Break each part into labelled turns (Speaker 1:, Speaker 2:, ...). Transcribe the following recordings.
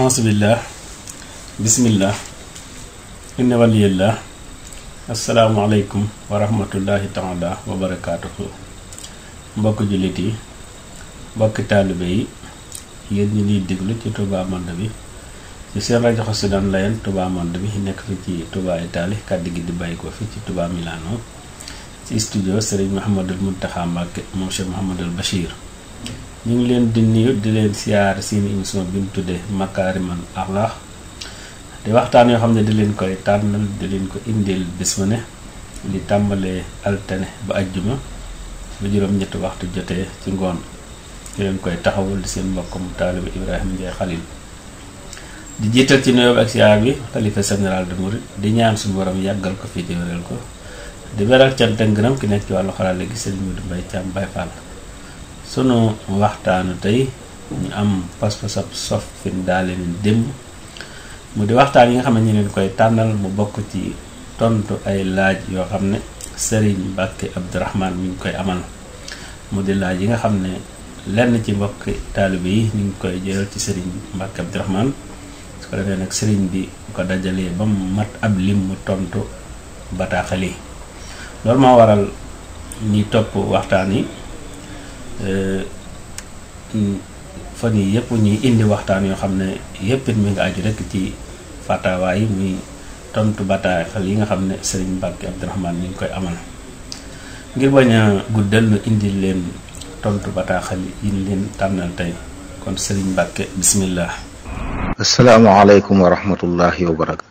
Speaker 1: auzubillah bismillah inna waliyallah asalaamualeykum wa rahmatullahi taala wa barakaatuhu mbokk jullit yi mbokki taalibe yi yéen ñi liy déglu ci Touba Monde bi ci seen rajo Xassida Online Touba Monde bi nekk fi ci Touba Italie kàddu gi di bàyyi ko fi ci Touba Milano ci studio Serigne Mouhamadul Mountakha Mbacké moom Cheikh Mouhamadul Bachir ñu ngi leen di nuyu di leen siyaar seen émission bi mu tuddee Makarimal Akhlaq di waxtaan yoo xam ne di leen koy tànnal di leen ko indil bés bu ne di tàmbalee altine ba ajjuma ba juróom-ñetti waxtu jotee ci ngoon di leen koy taxawul di seen mbokkum taalibe Ibrahima Ndiaye Khalil di jiital ci nuyoo ak siyaar bi xalifa général de Mouride di ñaan suñu borom yàggal ko fii di wéral ko di beral cant ak ngërëm ki nekk ci wàllu xarala gi Serigne Modou Mbaye Thiam Baye Fall sunu waxtaanu tey ñu am pas-pasab sof fin daale ni démb mu di waxtaan yi nga xam ne ñu leen koy tànnal mu bokk ci tontu ay laaj yoo xam ne Serigne Mbacké Abdourahmane mi ngi koy amal mu di laaj yi nga xam ne lenn ci mbokki taalibe yi ñu ngi koy jëral ci Serigne Mbacké Abdourahmane su ko defee nag Serigne bi ko dajalee ba mu mat ab lim mu tontu bataaxal yi loolu moo waral ñi topp waxtaan yi fan yii yëpp ñuy indi waxtaan yoo xam ne yëpp it mi nga aju rek ci fatawa yi muy tontu bataaxal yi nga xam ne Serigne Mbacké Abdourahmane mi ngi koy amal ngir bañ a guddal nu indi leen tontu bataaxal yi ñu leen tànnal tey kon Serigne Mbacké bismillah
Speaker 2: asalaamaaleykum wa rahmatullahi wa barakatu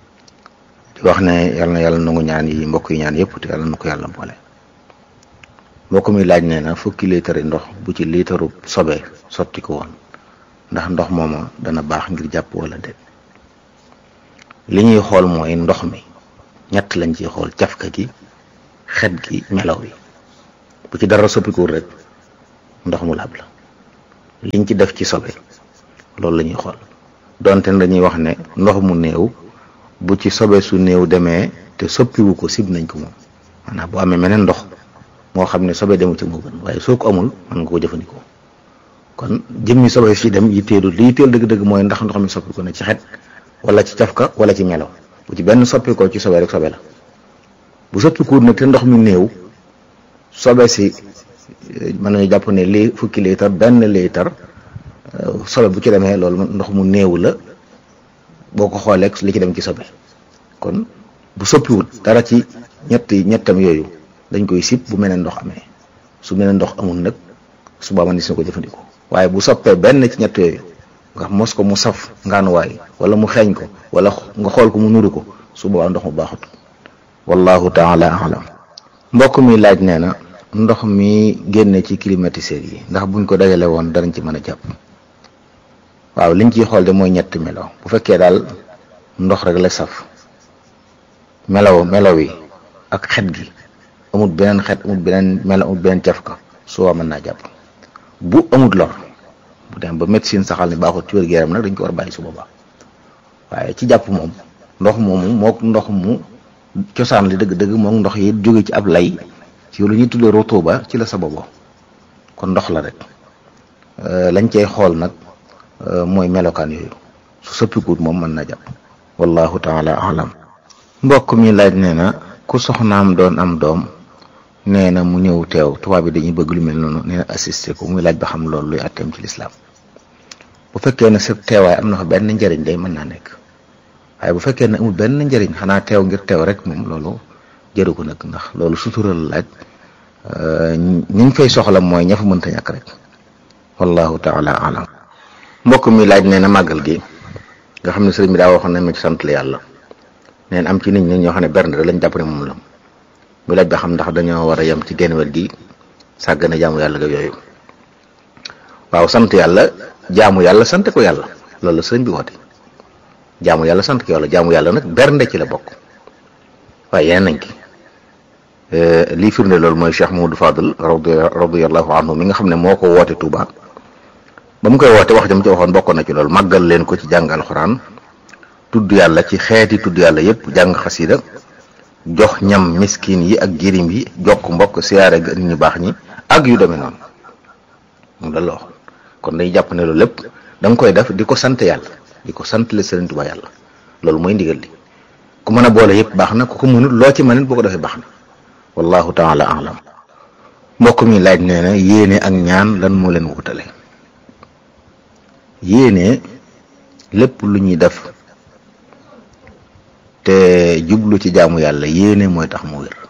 Speaker 2: di wax ne yal na yàlla nangu ñaan yi mbokk yi ñaan yëpp te yàlla na ko yàlla boole mbokk mi laaj nee na fukki liitari ndox bu ci liitaru sobe sotti ko woon ndax ndox mooma dana baax ngir jàpp wala déet li ñuy xool mooy ndox mi ñett lañ ciy xool cafka gi xet gi melaw yi bu ci dara soppikuwul rek ndox mu laab la liñ ci def ci sobe loolu la ñuy xool donte dañuy wax ne ndox mu néew bu ci sobe su néew demee te soppiwu ko sib nañ ko moom maanaam bu amee meneen ndox moo xam ne sobe demu ci moo gën waaye soo ko amul mën nga ko jëfandikoo kon jëmmi sobe si dem yitteelu li yitteel dëgg-dëgg mooy ndax ndox mi soppi ko ne ci xet wala ci cafka wala ci melo bu ci benn soppi ko ci sobe rek sobe la bu soppi ko nag te ndox mi néew sobe si mën nañu jàpp ne lii fukki liitar benn liitar sobe bu ci demee loolu ndox mu néew la boo ko xoolee li ci dem ci sobe kon bu soppiwul dara ci ñetti ñettam yooyu dañ koy sib bu meneen ndox amee su meneen ndox amul nag su boobaa man na ko jëfandikoo waaye bu soppee benn ci ñett yooyu nga mos ko mu saf ngaanuwaay wala mu xeeñ ko wala nga xool ko mu nuru ko su boobaa ndox mu baaxut wallahu taala alam mbokk mi laaj nee na ndox mi génne ci climatiseur yi ndax buñ ko dajale woon danañ ci mën a jàpp waaw liñ ciy xool de mooy ñetti melo bu fekkee daal ndox rek la saf melaw melaw yi ak xet gi amul beneen xet amul beneen melo amul beneen cafka soo mën naa jàpp bu amul lor bu dem ba médecine saxal ne baaxut ci wér-gu-yaram nag dañ ko war a bàyyi su boobaa waaye ci jàpp moom ndox moomu mook ndox mu cosaan li dëgg-dëgg mook ndox yi jóge ci ab lay ci lu ñuy tuddee rotuba ci la sababoo kon ndox la rek lañ cey xool nag mooy melokaan yooyu su soppikuut moom mën na jàpp wallahu taala alam mbokk mi laaj nee na ku soxnaam doon am doom nee na mu ñëw teew tubaab bi dañuy bëgg lu mel noonu nee na assisté ko muy laaj ba xam loolu luy atteem ci lislaam bu fekkee ne sa teewaay am na fa benn njëriñ day mën naa nekk waaye bu fekkee ne amul benn njëriñ xanaa teew ngir teew rek moom loolu jëru ko nag ndax loolu sutural laaj ñi ñu fay soxla mooy ña fa mënta ñàkk rek wallahu taala alam mbokk mi laaj nee na màggal gi nga xam ne sëriñ bi daa waxoon nañ ma ci sant la yàlla neen am ci nit ñi ñoo xam ne bernde lañ jàpp ne moom la mu laaj ba xam ndax dañoo war a yem ci genn wet gi sàggane jaamu yàlla ga yooyu waaw sant yàlla jaamu yàlla sant ko yàlla loolu la sëriñ bi woote jaamu yàlla sant ko yàlla jaamu yàlla nag bernde ci la bokk waaye yeneen nañ ki lii firnde loolu mooy Cheikh Mamadou Fadal radiyallahu anhu mi nga xam ne moo ko woote Touba ba mu koy woote wax jam ci waxoon bokkoon na ci loolu màggal leen ko ci jàng alxuraan tudd yàlla ci xeeti tudd yàlla yépp jàng xasida jox ñam miskin yi ak jirim yi jokk mbokk siyaare ga nit ñu baax ñi ak yu demee noonu moom la la waxoon kon day jàpp ne loolu lépp da nga koy def di ko sant yàlla di ko santale Sëriñ Tuubaa yàlla loolu mooy ndigal li ku mën a boole yëpp baax na ku ko mënut loo ci mënit boo ko defee baax na wallahu taala alam mbokk mi laaj nee na yéene ak ñaan lan moo leen wutale yéene lépp lu ñuy def te jublu ci jaamu yàlla yéene mooy tax mu wér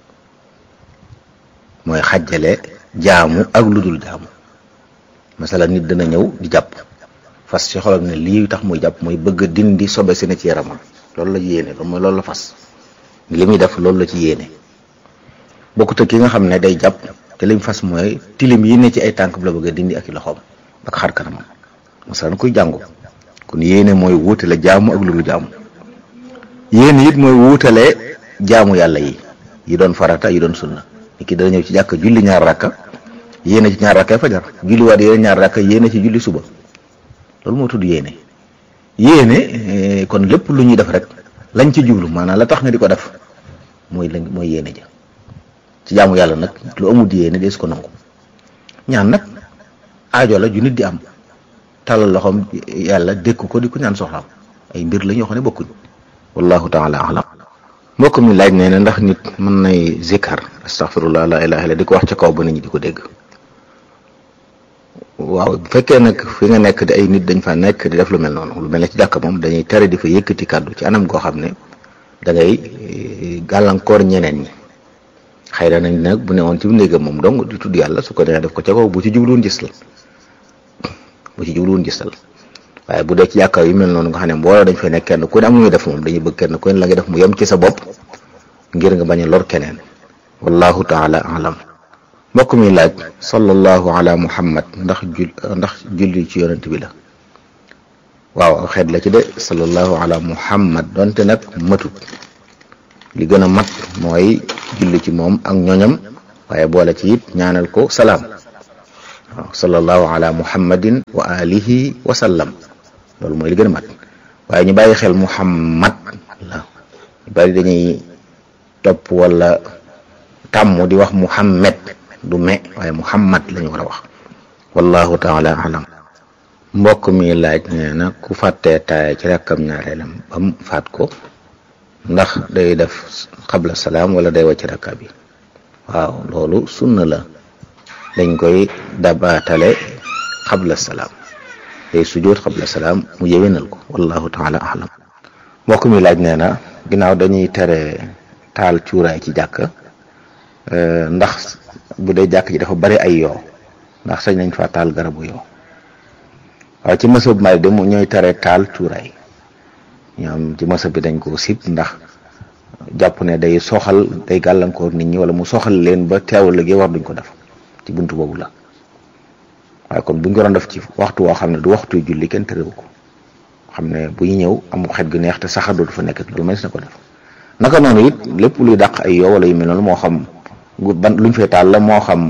Speaker 2: mooy xajjale jaamu ak lu dul jaamu masala nit dana ñëw di jàpp fas ci xolam ne lii tax muy jàpp mooy bëgg a dindi sobe si ne ci yaramam loolu la yéene loolu mooy loolu la fas li muy def loolu la ci yéene bokkut ak ki nga xam ne day jàpp te lim fas mooy tilim yi ne ci ay tànk bu la bëgg a dindi ak i loxoom ak xar kanamam masalan kuy jàngu kon yéene mooy wuutale jaamu ak lu dul jaamu yéene it mooy wuutale jaamu yàlla yi yi doon farata yi doon sunna nit ki dana ñëw ci jàkk julli ñaar rakka yéene ci ñaar rakka fajar julli waat yéene ñaar rakka yéene ci julli suba loolu moo tudd yéene yéene kon lépp lu ñuy def rek lañ ci jublu maanaam la tax nga di ko def mooy lañ mooy yéene ja ci jaamu yàlla nag lu amul yéene dees ko nangu ñaan nag aajo la ju nit di am tàllal loxoom yàlla dékk ko di ko ñaan soxlaam ay mbir la ñoo xam ne bokkuñ wallahu taala alam mbokk mi laaj nee na ndax nit mën nay zikkar astaghfirullah la ilaha illa di ko wax ca kaw ba nit ñi di ko dégg waaw bu fekkee nag fi nga nekk di ay nit dañ fa nekk di def lu mel noonu lu mel ne ci jàkk moom dañuy tere di fa yëkkati kàddu ci anam goo xam ne da ngay gàllankoor ñeneen ñi xëy na nañ nag bu ne woon ci néegam moom dong di tudd yàlla su ko neexee def ko ca kaw bu ci jubluwoon gistal bu ci jubluwoon gistal waaye bu dee ci jàkka yu mel noonu nga xam ne mbooloo dañ fay nekk kenn ku ne am muy def moom dañuy bëgg kenn ku ne la nga def mu yem ci sa bopp ngir nga bañ a lor keneen wallahu taala alam mbokk mi laaj sallallahu ala muhammad ndax jul ndax julli ci yonent bi la waaw xeet la ci de sallallahu ala muhammad donte nag matut li gën a mat mooy julli ci moom ak ñoñam waaye boole ci it ñaanal ko salaam waaw sallallahu ala muhammadin wa alihi wa sallam loolu mooy li gën a mat waaye ñu bàyyi xel muhammad la ñu bari dañuy topp wala tàmm di wax muhammad du me waaye muhammad lañu war a wax wallahu taala alam mbokk mi laaj nee na ku fàttee taaya ci rakkam ñaareelam ba mu faat ko ndax day def xabla salaam wala day wàcc rakka bi waaw loolu sunna la dañ koy dabaatale xabla salaam day sujjóot xabla salaam mu yéwénal ko wallahu taala alam mbokk mi laaj nee na ginnaaw dañuy tere taal cuuraay ci jàkk ndax bu dee jàkk ji dafa bari ay yoo ndax sañ nañ fa taal garabu yoo waaw ci mësab Maalik de mu ñooy tere taal cuuraay ñoom ci mësab bi dañ koo sib ndax jàpp ne day soxal day gàllankoor nit ñi wala mu soxal leen ba teewal liggéey war duñ ko def ci buntu boobu la waaye kon buñ ko doon def ci waxtu woo xam ne du waxtu julli kenn terewu ko xam ne bu ñu ñëw amu xet gu neex te saxar dootu fa nekk loolu mënees na ko def naka noonu it lépp luy dàq ay yoo wala yu mel noonu moo xam ban luñ fay taal la moo xam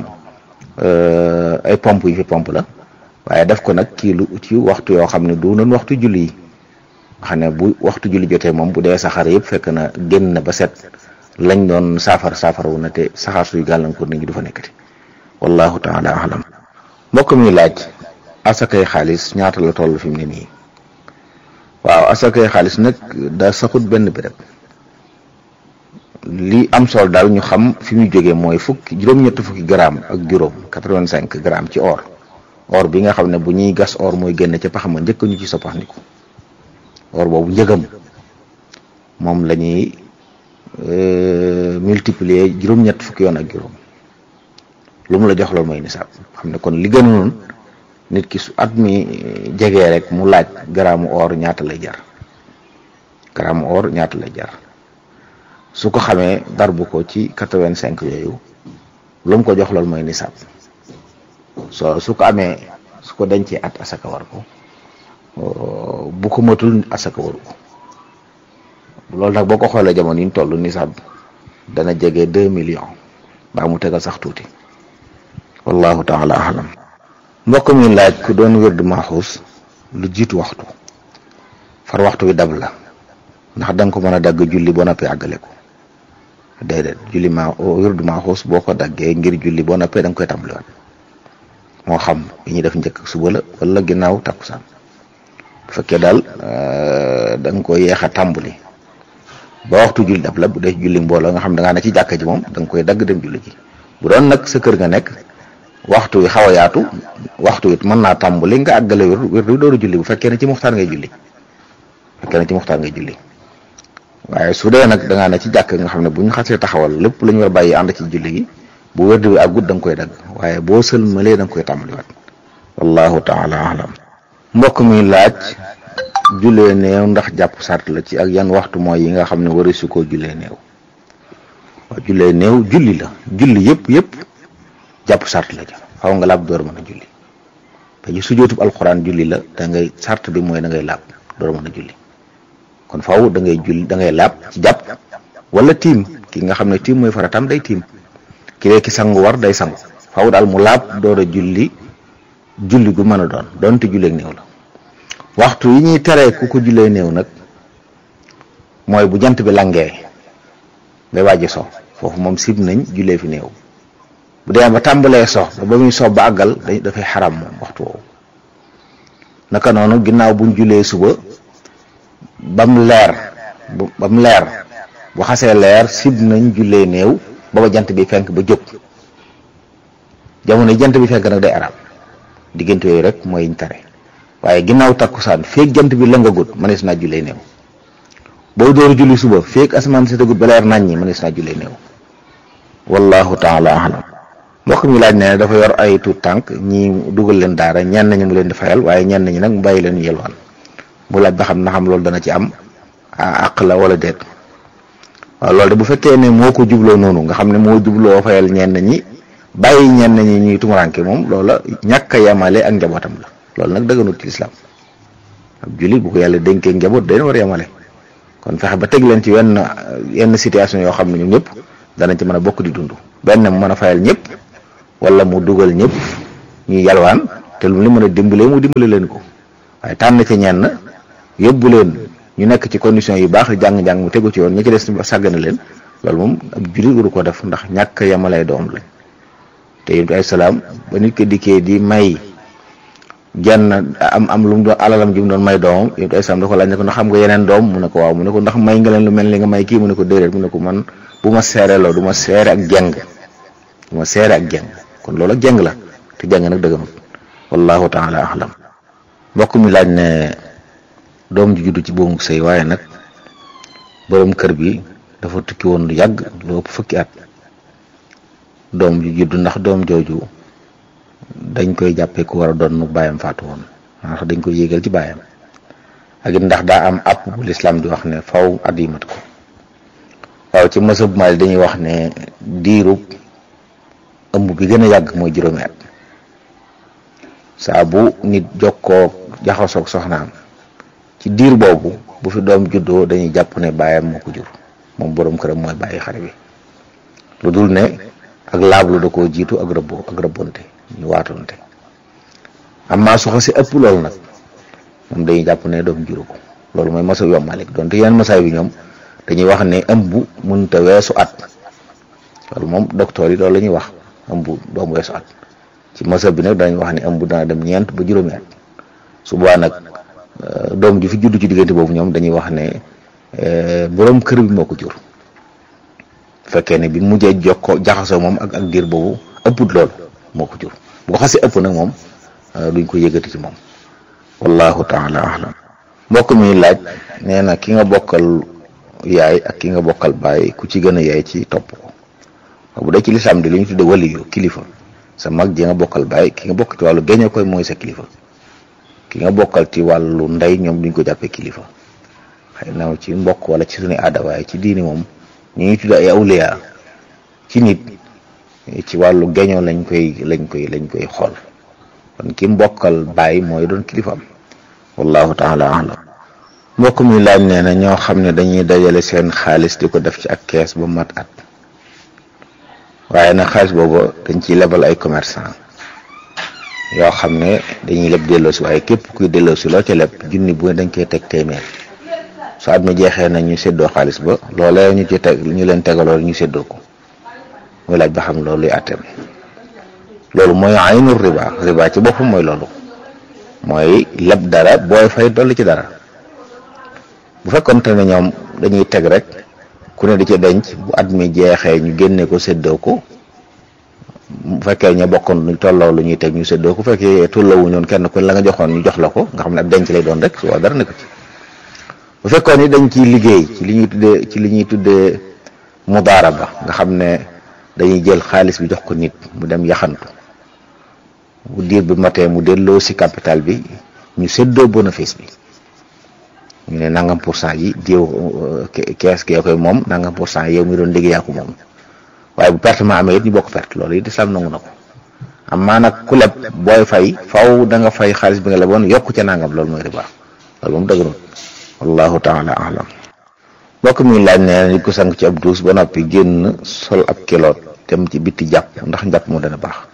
Speaker 2: ay pompe yu fi pompe la waaye def ko nag ci lu ci waxtu yoo xam ne du noonu waxtu julli yi nga xam ne bu waxtu julli jotee moom bu dee saxaar yëpp fekk na génn na ba set lañ doon saafara saafara wu na te saxaar suy gàllankoor nit ñi du fa nekkati wallahu taala alam mbokk mi laaj asakay xaalis ñaata la toll fi mu ne nii waaw asakay xaalis nag da saxut benn béréb li am solo daal ñu xam fi muy jógee mooy fukki juróom-ñetti fukki gramme ak juróom quatre-vingt-cinq grammes ci or or bi nga xam ne bu ñuy gas or mooy génn ca paxama njëkk ñu ci soppaxndiku or boobu njëgam moom la ñuy multiplier juróom-ñett fukki yoon ak juróom lu mu la jox loolu mooy nisaab xam ne kon li gënoon nit ki su at mi jegee rek mu laaj gramme or ñaata lay jar gramme or ñaata lay jar su ko xamee darbu ko ci quatre-vingt-cinq yooyu lu mu ko jox loolu mooy nisaab so su ko amee su ko dencee at asaka war ko bu ko matul asaka waru ko loolu nag boo ko xoolee jamono yi ñu toll nisaab dana jege deux millions baa mu tegal sax tuuti wallahu taala alam mbokk mi laaj ku doon wérdu maaxuus lu jiitu waxtu far waxtu wi dab la ndax da nga ko mën a dagg julli boo noppee àggale ko déedéet julli ma wérdu maaxuus boo ko daggee ngir julli boo noppee da nga koy tàmbaliwaat moo xam bi ñuy def njëkk suba la wala ginnaaw takkusaan bu fekkee daal da nga ko yeex a tàmbali ba waxtu julli dab la bu dee julli mbooloo nga xam da ngaa ne ci jàkka ji moom da nga koy dagg dem julli ji bu doon nag sa kër nga nekk waxtu wi xaw a yaatu waxtu wi mën naa tàmbali nga àggale wér wér du dooru julli bu fekkee ne ci muxtaar ngay julli bu fekkee ne ci muxtaar ngay julli waaye su dee nag da ngaa ne ci jàkk nga xam ne bu ñu xasee taxawal lépp la ñu war a bàyyi ànd ci julli gi bu wérdu bi àggut da nga koy dagg waaye boo sëlmalee da nga koy tàmbaliwaat wallahu taala alam mbokk mi laaj jullee néew ndax jàpp sart la ci ak yan waxtu mooy yi nga xam ne wari su koo jullee néew waaw jullee néew julli la julli yëpp yëpp jàpp sart la ja xaw nga laab door mën a julli te ji sujootub alxuraan julli la da ngay sart bi mooy da ngay laab door mën a julli kon faaw da ngay julli da ngay laab ci jàpp wala tiim ki nga xam ne tiim mooy faratam day tiim ki dee ki sangu war day sangu faaw daal mu laab door a julli julli gu mën a doon doonte julleeg néew la waxtu yi ñuy teree ku ko jullee néew nag mooy bu jant bi langee ngay wàjji so foofu moom sib nañ jullee fi néew bu dee ba tàmbalee so ba ba muy so ba àggal dañ dafay xaram moom waxtu woowu naka noonu ginnaaw buñ jullee suba bam leer bam leer bu xasee leer sib nañ jullee néew ba ba jant bi fenk ba jóg jamono yi jant bi fenk nag day arab diggante yooyu rek mooy yiñ tare waaye ginnaaw takkusaan feeg jant bi la nga gut mënees naa jullee néew boo door julli suba feeg asamaan si tagut ba leer nañ ñi mënees naa jullee néew wallahu taala alam mbokk mi laaj ne dafa yor ay tuut tànk ñi dugal leen daara ñenn ñi mu leen di fayal waaye ñenn ñi nag mu bàyyi leen yelwaan mu laaj ba xam na xam loolu dana ci am àq la wala déet waaw loolu de bu fekkee ne moo ko jubloo noonu nga xam ne moo jubloo fayal ñenn ñi bàyyi ñenn ñi ñuy tumuranke moom loola ñàkk a yemale ak njabootam la loolu nag dëgganut ci lislaam ab jullit bu ko yàlla dénkee njaboot dañ war a yemale kon fexe ba teg leen ci wenn yenn situation yoo xam ne ñoom ñëpp danañ ci mën a bokk di dund benn mu mën a fayal ñëpp wala mu dugal ñëpp ñuy yalwaan te lu mu li mën a dimbalee mu dimbale leen ko waaye tànn ci ñenn yóbbu leen ñu nekk ci condition yu baax jàng-jàng mu tegu ci yoon ñi ci des sàggana leen loolu moom ab jullit waru ko def ndax ñàkk a yemalay doom lañ te yonent ay salaam ba nit ko dikkee di may genn am am lu mu doon alalam ji mu doon may doomam yonent ay salaam da ko laaj ne ko ndax xam nga yeneen doom mu ne ko waaw mu ne ko ndax may nga leen lu mel ni nga may kii mu ne ko déedéet mu ne ko man bu ma seereloo du ma seere ak jeng du ma seere ak jeng kon loolu ak jeng la te jeng nag dëgganut wallahu taala alam mbokk mi laaj ne doom ji juddu ci boomu sëy waaye nag borom kër bi dafa tukki woon lu yàgg lu ëpp fukki at doom ji juddu ndax doom jooju dañ koy jàppee ku war a doon nu bàyyam faatu woon ndax dañ koy yéegal ci bàyyam ak it ndax daa am àpp bu lislaam di wax ne faw at yi mat ko waaw ci mësab Maalik dañuy wax ne diirub ëmb bi gën a yàgg mooy juróomi at saa bu nit jokkoo jaxasoog soxnaam ci diir boobu bu fi doom juddoo dañuy jàpp ne bàyyam moo ko jur moom boroom këram mooy bàyyi xale bi lu dul ne ak laablu da koo jiitu ak rëbboo ak rëbbonte ñu waatonte amma su xasee ëpp loolu nag moom dañuy jàpp ne doom juru ko loolu mooy masa yom Malik donte yeneen masaay bi ñoom dañuy wax ne ëmb mënta weesu at loolu moom docteur yi loolu la ñuy wax ëmb doom weesu at ci masa bi nag dañuy wax ne ëmb dana dem ñeent ba juróomi at su boobaa nag doom ji fi juddu ci diggante boobu ñoom dañuy wax ne boroom kër bi moo ko jur fekkee ne bi mujjee jokkoo jaxasoo moom ak ak diir boobu ëpput loolu moo ko jur bu ko xasee ëpp nag moom duñ ko yëgati ci moom wallahu taala alam mbokk mi laaj nee na ki nga bokkal yaay ak ki nga bokkal baay ku ci gën a yaay ci topp ko bu dee ci lislaam di li ñu tudde waliyu kilifa sa mag ji nga bokkal baay ki nga bokk ci wàllu géñe koy mooy sa kilifa ki nga bokkal ci wàllu ndey ñoom duñ ko jàppee kilifa xëy na ci mbokk wala ci suñu aada waaye ci diini moom ñu ngi tudd ay awliya ci nit ci wàllu geñoo lañ koy lañ koy lañ koy xool kon ki mbokkal baay mooy doon kilifaam wallahu taala alam mbokk mi laaj nee na ñoo xam ne dañuy dajale seen xaalis di ko def ci ak kees ba mat at waaye nag xaalis boobu dañ ciy lebal ay commerçant yoo xam ne dañuy leb delloosi waaye képp kuy delloosi loo ca leb junni bu dañ koy teg téeméer su at mi jeexee na ñu séddoo xaalis ba loolee ñu ci teg ñu leen tegaloo ñu séddoo ko muy laaj ba xam loolu luy àtteem loolu mooy aynul riba riba ci boppam mooy loolu mooy leb dara booy fay dolli ci dara bu fekkonte ne ñoom dañuy teg rek ku ne di ci denc bu at mi jeexee ñu génne ko séddoo ko bu fekkee ña bokkoon ñu tolloo lu ñuy teg ñu séddoo ko bu fekkee tolloowu ñoon kenn ku la nga joxoon ñu jox la ko nga xam ne ab denc lay doon rek su waa dara nekk ci bu fekkoon ni dañ ciy liggéey ci li ñuy tuddee ci li ñuy tuddee mudaaraba nga xam ne dañuy jël xaalis bi jox ko nit mu dem yaxantu bu diir bi matee mu delloo si capital bi ñu séddoo bénéfice bi ñu ne nangam pour cent yi diw kees gee koy moom nangam pour cent yow mi doon liggéey yaa ko moom waaye bu perte ma amee it ñu bokk perte loolu it islam nangu na ko am maa nag ku leb booy fay faw da nga fay xaalis bi nga leboon yokk ca nangam loolu mooy riba loolu moom dëgg wallahu taala alam mbokk mi laaj ne nit ko sang ci ab duus ba noppi génn sol ab kiloot dem ci bitti jàpp ndax njàpp mu dana baax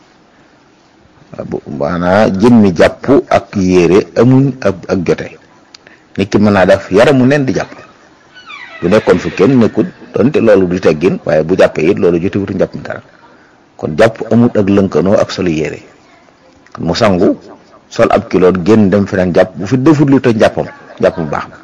Speaker 2: maanaa jëmmi jàpp ak yére amuñ ak ak jote nit ki mën naa def yaramu nen di jàpp bu nekkoon fu kenn nekkul donte loolu du teggin waaye bu jàppee it loolu jotewutu njàpp mi dara kon jàpp amut ak lënkanoo ak solu yére mu sangu sol ab kiloot génn dem feneen jàpp bu fi defut lu te njàppam jàpp mu baax na